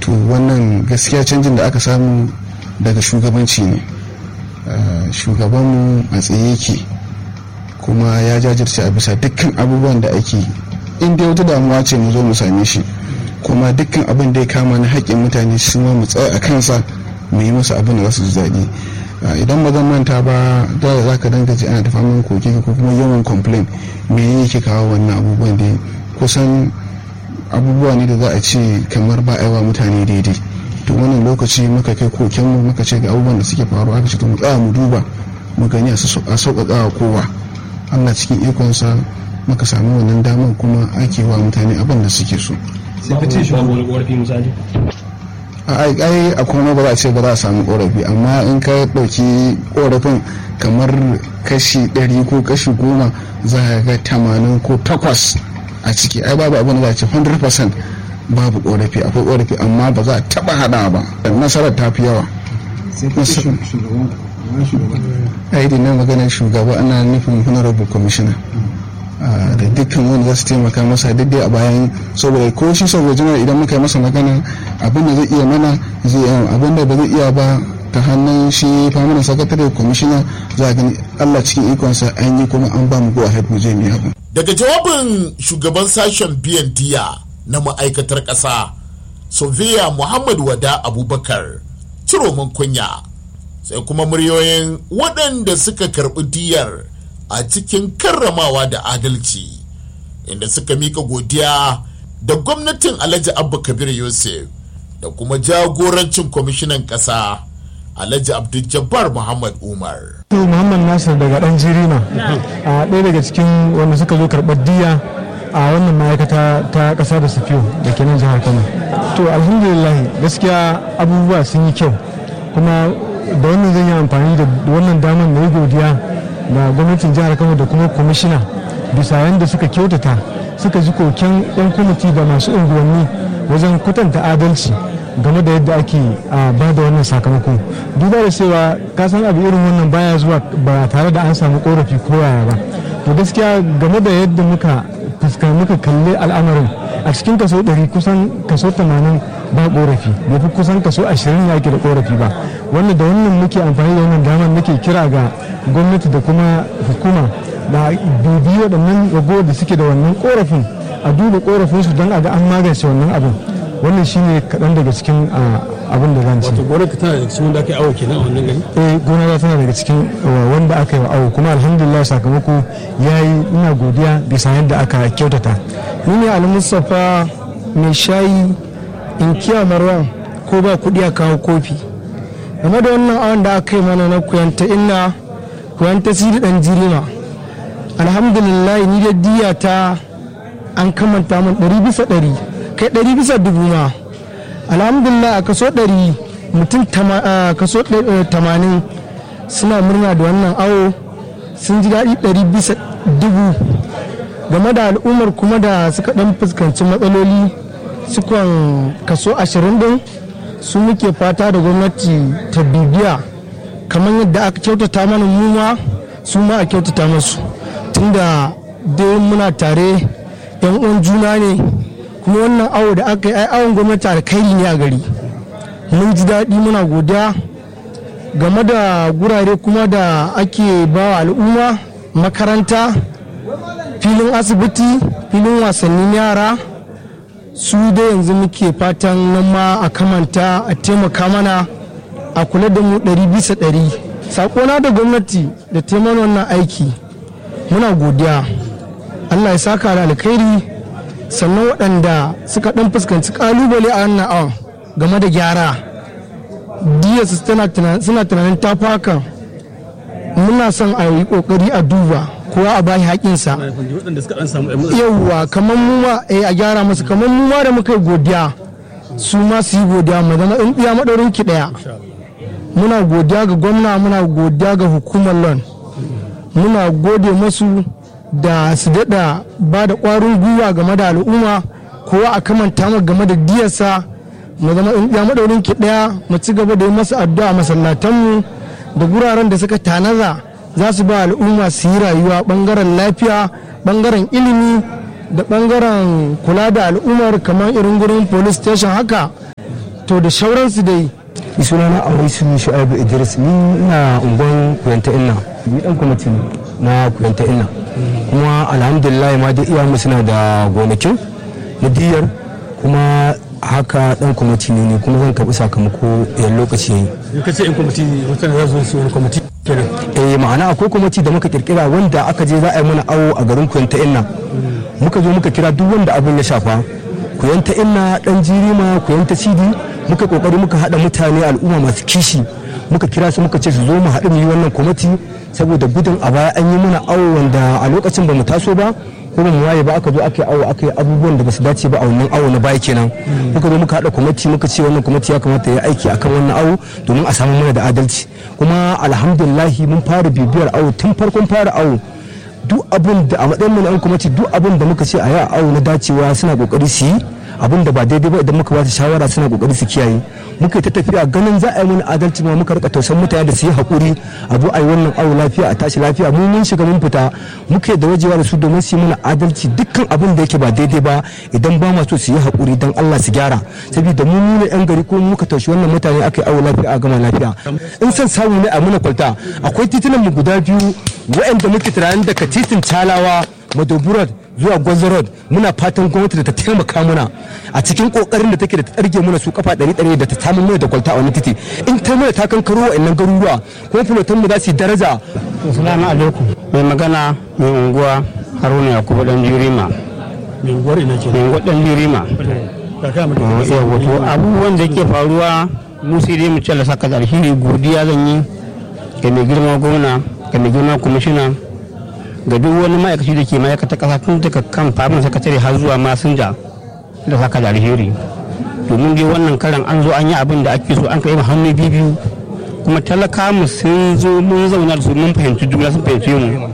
to wannan gaskiya canjin da aka samu daga shugabanci ne shugabanmu a tsaye yake kuma ya jajirce a bisa dukkan abubuwan da ake in dai wata damuwa ce mu zo mu same shi kuma dukkan abin da ya kama na haƙƙin mutane su ma mu tsaya a kansa mu yi masa abin da za su ji daɗi idan ba zan manta ba da za ka danga ji ana da famin koke ko kuma yawan complain me yake kawo wannan abubuwan da kusan abubuwa ne da za a ce kamar ba a mutane daidai to wannan lokaci muka kai koken mu muka ce ga abubuwan da suke faruwa aka ce to mu tsaya mu duba mu gani a sauƙaƙa wa kowa Allah cikin ikonsa muka samu wannan damar kuma ake wa mutane abin da suke so sai ka ce shi wani ƙorafi misali ai ai a kuma ba za a ce ba za a samu korafi amma in ka ɗauki korafin kamar kashi ɗari ko kashi goma za a ga tamanin ko takwas a ciki ai babu abin da za a ce 100% babu korafi akwai korafi amma ba za a taɓa haɗa ba nasarar ta fi yawa ai da na maganar shugaba ana nufin honorable commissioner da dukkan wanda za su taimaka masa daidai a bayan saboda ko shi saboda jama'a idan muka yi masa magana abin da zai iya mana zai iya abin da ba zai iya ba ta hannun shi famanin sakatare kwamishina za a gani allah cikin ikonsa an yi kuma an ba mu go ahead mu je mu abu. daga jawabin shugaban sashen biyan diya na ma'aikatar ƙasa sofiya muhammad wada abubakar ciroman kunya sai kuma muryoyin waɗanda suka karɓi diyar a cikin karramawa da adalci inda suka mika godiya da gwamnatin alhaji abba kabir yusuf da kuma jagorancin kwamishinan ƙasa alhaji abdul muhammad umar to muhammad nasir daga dan jirina a ɗaya daga cikin wanda suka zo karɓar diya a wannan ma'aikata ta ƙasa da safiyo da ke nan jihar kano to alhamdulillah gaskiya abubuwa sun yi kyau kuma da wannan zan yi amfani da wannan damar na yi godiya da gwamnatin jihar kano da kuma kwamishina bisa yadda suka kyautata suka ji koken yan kwamiti da masu unguwanni wajen kwatanta adalci game da yadda ake ba da wannan sakamako duba da cewa kasan abu irin wannan baya zuwa ba tare da an samu korafi ko yaya ba to gaskiya game da yadda muka fuska muka kalli al'amarin a cikin kaso 100 kusan kaso 80 ba korafi bai fi kusan kaso 20 ya ke da korafi ba wanda da wannan muke amfani da wannan damar nake kira ga gwamnati da kuma hukuma da bibi waɗannan rago da suke da wannan korafin a duba korafinsu don a ga an magance wannan abin wannan shine kaɗan daga cikin abin da zan ce. Wato gonar ka tana daga cikin wanda aka yi awo kenan a wannan gari? Eh gona tana daga cikin wanda aka yi wa awo kuma alhamdulillah sakamako ya yi ina godiya bisa yadda aka kyautata. Ni ne Ali Mustapha mai shayi inkiya Marwan ko ba kuɗi a kawo kofi. Game da wannan awon da aka yi mana na kuyanta ina kuyanta siri ɗan jirima. Alhamdulillah ni da diya ta an kamanta min ɗari bisa ɗari. kai ɗari bisa dubu ma alhamdulillah a kaso ɗari mutum kaso tamanin suna murna da wannan awo sun ji daɗi ɗari bisa dubu game da al'ummar kuma da suka ɗan fuskanci matsaloli sukan kaso ashirin ɗin su muke fata da gwamnati ta bibiya kamar yadda aka kyautata mana muma su ma a kyautata masu tunda dai muna tare 'yan uwan juna ne kuma wannan awo da aka yi ai awon gwamnati alkhairi ne a gari mun ji daɗi muna godiya game da gurare kuma da ake ba wa al'umma makaranta filin asibiti filin wasannin yara su da yanzu muke fatan nan ma a kamanta a taimaka mana a kula da mu ɗari bisa ɗari sakona da gwamnati da taimaka wannan aiki muna godiya allah ya saka da alkhairi sannan waɗanda suka ɗan fuskanci ƙalubale a wannan awon game da gyara diyarsu suna tunanin tafi hakan muna son a yi ƙoƙari a duba kowa a bashi haƙinsa yauwa kamar mu ma a gyara masu kamar mu ma da muka yi godiya su ma su yi godiya mu zama in iya maɗaurin ki ɗaya muna godiya ga gwamna muna godiya ga hukumar lon muna gode masu da su daɗa ba da ƙwarin gwiwa game da al'umma kowa a kamanta mu game da diyarsa mu zama ya maɗaurin ki ɗaya mu ci gaba da yi masa addu'a masallatanmu da guraren da suka tanaza za su ba al'umma su yi rayuwa ɓangaren lafiya ɓangaren ilimi da ɓangaren kula da al'ummar kamar irin gurin police station haka to da shauransu dai ni suna na awaisu shu'aibu idris ni ina unguwan kuyanta inna ni dan kwamiti ne na kuyanta inna kuma alhamdulillah ma dai iyayenmu suna da gonakin na diyar kuma haka dan kwamiti ne ne kuma zan karbi sakamako idan lokaci yayi in ka ce in kwamiti mutane za su su wani kwamiti kenan eh ma'ana akwai kwamiti da muka kirkira wanda aka je za a yi mana awo a garin kuyanta inna muka zo muka kira duk wanda abin ya shafa kuyanta inna dan jirima kuyanta sidi muka kokari muka hada mutane al'umma masu kishi muka kira su muka ce su zo mu haɗu mu yi wannan kwamiti saboda gudun a baya an yi mana awo wanda a lokacin ba mu taso ba ko ba mu waye ba aka zo aka yi awo aka yi abubuwan da ba su dace ba a wannan awo na baya kenan muka zo muka haɗa kwamiti muka ce wannan kwamiti ya kamata ya aiki akan wannan awo domin a samu mana da adalci kuma alhamdulillahi mun fara bibiyar awo tun farkon fara awo duk abin da a matsayin mu na yan kwamiti duk abin da muka ce a yi a awo na dacewa suna kokari su yi abin da ba daidai ba idan muka ba su shawara suna kokari su kiyaye muka ta tafiya ganin za a yi mana adalci ma muka rika tausan mutane da su yi hakuri a zo a yi wannan awo lafiya a tashi lafiya mu mun shiga mun fita muka da wajewa da su domin su yi mana adalci dukkan abin da yake ba daidai ba idan ba ma so su yi hakuri dan Allah su gyara saboda mu mu ne yan gari ko muka taushi wannan mutane aka yi awo lafiya a gama lafiya in san samu ne a muna kwalta akwai titunan mu guda biyu waɗanda muke tunanin daga titin talawa madoburat zuwa gwanzo road muna fatan gwamnati da ta taimaka muna a cikin kokarin da take da ta tsarge muna su kafa ɗari ɗari da ta samu mana da kwalta a wani titi in ta mana ta kankaro wa'annan garuruwa kuma fulotan mu za su yi daraja Assalamu alaikum. Mai magana mai unguwa Haruna Yakubu dan Jurima. mai unguwar ina ke Mai unguwa dan Jurima. kaka mai Yawa to abubuwan da yake faruwa mu sai dai mu ce Allah saka da alheri godiya zan yi ga mai girma gwamna ga mai girma kwamishina ga duk wani ma'aikaci da ke ma'aikata kasa tun daga kan famin sakatare har zuwa masinja da saka da alheri domin dai wannan karan an zo an yi abin da ake so an kai hannu biyu kuma talaka mu sun zo mun zauna da su mun fahimci juna sun fahimci mu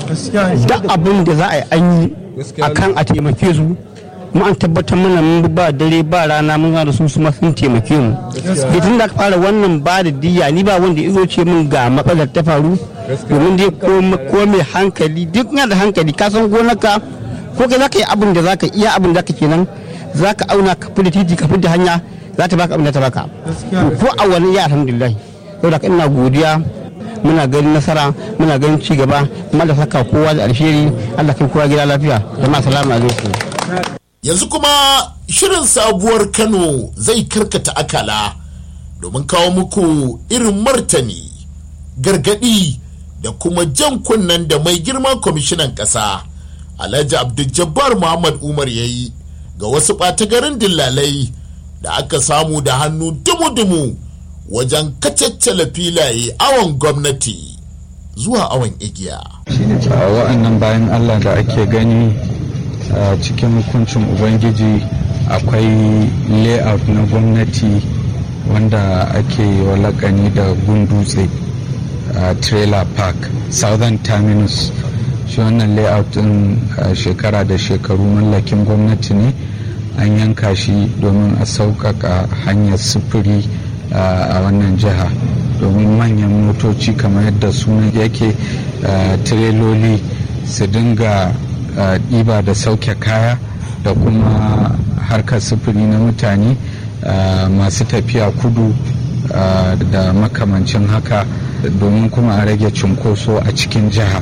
duk abin da za a yi an yi a kan a taimake su kuma an tabbatar mana mun bi ba dare ba rana mun da su su ma sun taimake mu da tun da aka fara wannan ba da diya ni ba wanda ya zo ce min ga matsalar ta faru domin dai ko mai hankali duk yana da hankali ka san gonarka ko kai za ka yi abin da za ka iya abin da ka kenan za ka auna ka fi da titi ka fi da hanya za ta baka abin da ta baka ko a wani ya alhamdulillah saboda ina godiya muna ganin nasara muna ganin ci gaba kuma da saka kowa da alheri Allah kai kowa gida lafiya jama'a salamu alaikum yanzu kuma shirin sabuwar kano zai karkata akala domin kawo muku irin martani gargadi da kuma jan kunnen da mai girma kwamishinan ƙasa alhaji abdul muhammad umar ya yi ga wasu ɓatagarin dillalai da aka samu da hannu dumu-dumu wajen kacaccala filaye awon gwamnati zuwa awon igiya a wa'annan bayan allah da ake gani a cikin hukuncin ubangiji akwai layout na gwamnati wanda ake walakani da gundutse a trailer park southern terminus shi wannan layout din shekara da shekaru mallakin gwamnati ne an yanka shi domin a sauƙaƙa hanyar sufuri a wannan jiha domin manyan motoci kamar yadda sunan yake tireloli su dinga ɗiba da sauke kaya da kuma harkar sufuri na mutane masu tafiya kudu da makamancin haka domin kuma a rage cunkoso a cikin jiha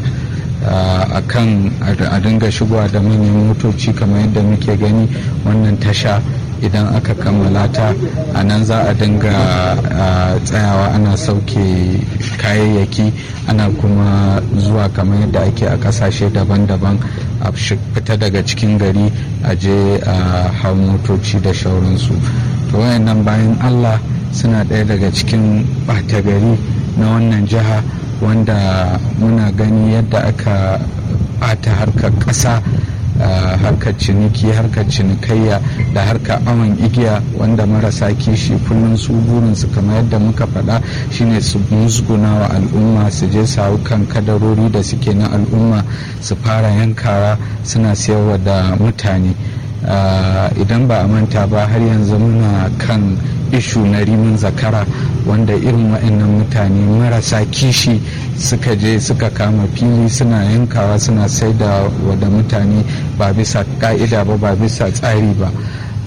a kan a dinga shigowa da manyan motoci kamar yadda muke gani wannan tasha idan aka kammala ta a nan za a dinga tsayawa ana sauke kayayyaki ana kuma zuwa kamar yadda ake a kasashe daban-daban a fita daga cikin gari a je a hau motoci da shauransu to wayannan bayan allah suna ɗaya daga cikin ɓata gari na wannan jiha wanda muna gani yadda aka ɓata harkar ƙasa Uh, harkar ciniki harkar cinikayya da harkar awon igiya wanda marasa kishi kullum su burinsu kamar yadda muka faɗa shine su musguna wa al'umma su je su hau kan kadarori da suke na al'umma su fara yankawa suna siyarwa da mutane uh, idan ba a manta ba har yanzu muna kan ishu na rimin zakara wanda irin waɗannan mutane marasa kishi suka je suka kama fili suna yankawa suna sai da wada mutane ba bisa ka'ida ba ba bisa tsari ba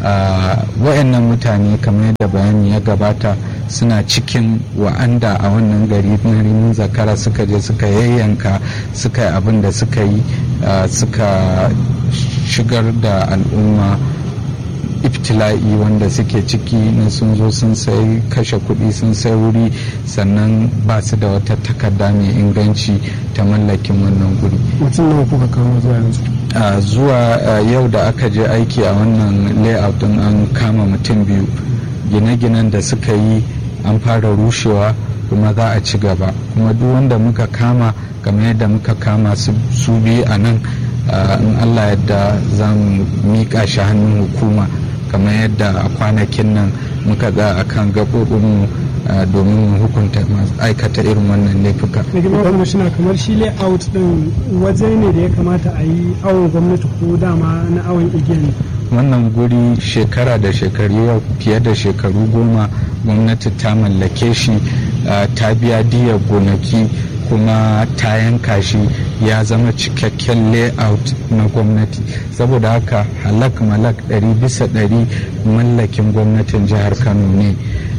wayannan mutane kamar yadda bayani ya gabata suna cikin wa'anda a wannan gari na rimin zakara suka je suka yayyanka suka yi abin da suka yi suka shigar da al'umma iftila'i wanda suke ciki na sun zo sun sai kashe kuɗi sun sai wuri sannan ba su da wata takarda mai inganci ta mallakin wannan guri mutum nawa kuka kawo zuwa yanzu zuwa yau da aka je aiki a wannan layout din an kama mutum biyu gine-ginen da suka yi an fara rushewa kuma za a ci gaba kuma duk wanda muka kama kamar yadda muka kama su biyu a nan in allah yadda za mu miƙa shi hannun hukuma kamar yadda a kwanakin nan muka ga a kan gaɓoɓinmu domin mu hukunta masu aikata irin wannan laifuka. kwamishina kamar shi layout din waje ne da ya kamata a yi awon gwamnati ko dama na awon igiya ne wannan guri shekara da shekaru yau fiye da shekaru goma gwamnati ta mallake shi ta biya diyar gonaki kuma ta yanka shi ya zama cikakken layout na gwamnati saboda haka halak malak ɗari bisa ɗari mallakin gwamnatin jihar kano ne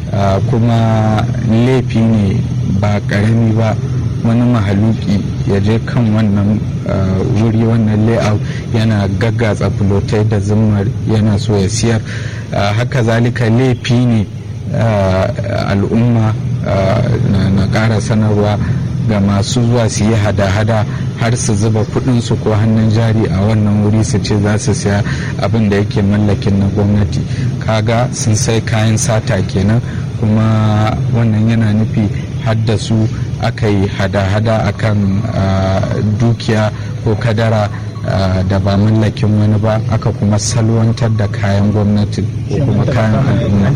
kuma laifi ne ba ƙarami ba wani mahaluki ya je kan wannan wuri wannan layout yana gaggatsa fulotai da zimmar yana so ya siyar haka zalika laifi ne al'umma na ƙara sanarwa ga masu zuwa su yi hada-hada har su zuba kudinsu ko hannun jari a wannan wuri su ce za su siya abin da yake mallakin na gwamnati kaga sun sai kayan sata kenan kuma wannan yana nufi haddasu aka yi hada-hada akan dukiya ko kadara da ba mallakin wani ba aka kuma salwantar da kayan gwamnati ko kuma kayan al'umma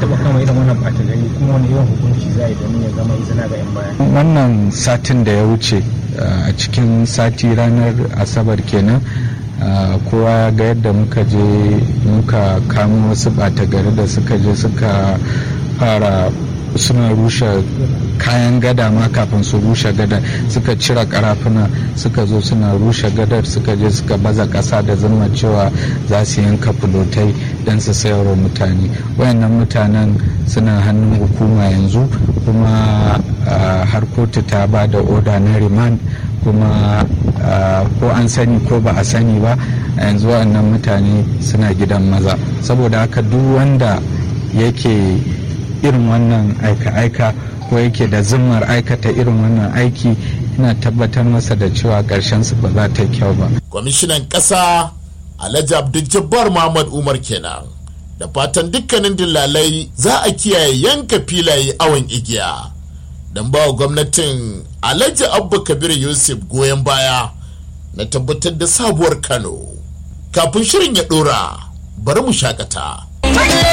wannan satin da ya wuce a cikin sati ranar asabar kenan kowa ya ga yadda muka je muka kamo wasu ɓata gari da suka je suka fara suna rushe kayan gada ma kafin su rushe gada suka cire karafuna suka zo suna rushe gadar suka je suka baza ƙasa da zama cewa za su yanka fulotai don su sayarwa mutane wayannan mutanen suna hannun hukuma yanzu kuma har kotu ta ba da oda na remand kuma ko an sani ko ba a sani ba a yanzu wayannan mutane suna gidan maza saboda haka duk wanda yake irin wannan aika-aika ko yake da zimmar aikata irin wannan aiki ina tabbatar masa da cewa ƙarshen su ba za ta kyau ba. kwamishinan ƙasa alhaji abdul muhammad umar kenan da fatan dukkanin dillalai za a kiyaye yanka filaye awon igiya don ba wa gwamnatin alhaji abba kabir yusuf goyon baya na tabbatar da sabuwar kano kafin shirin ya ɗora bari mu shakata.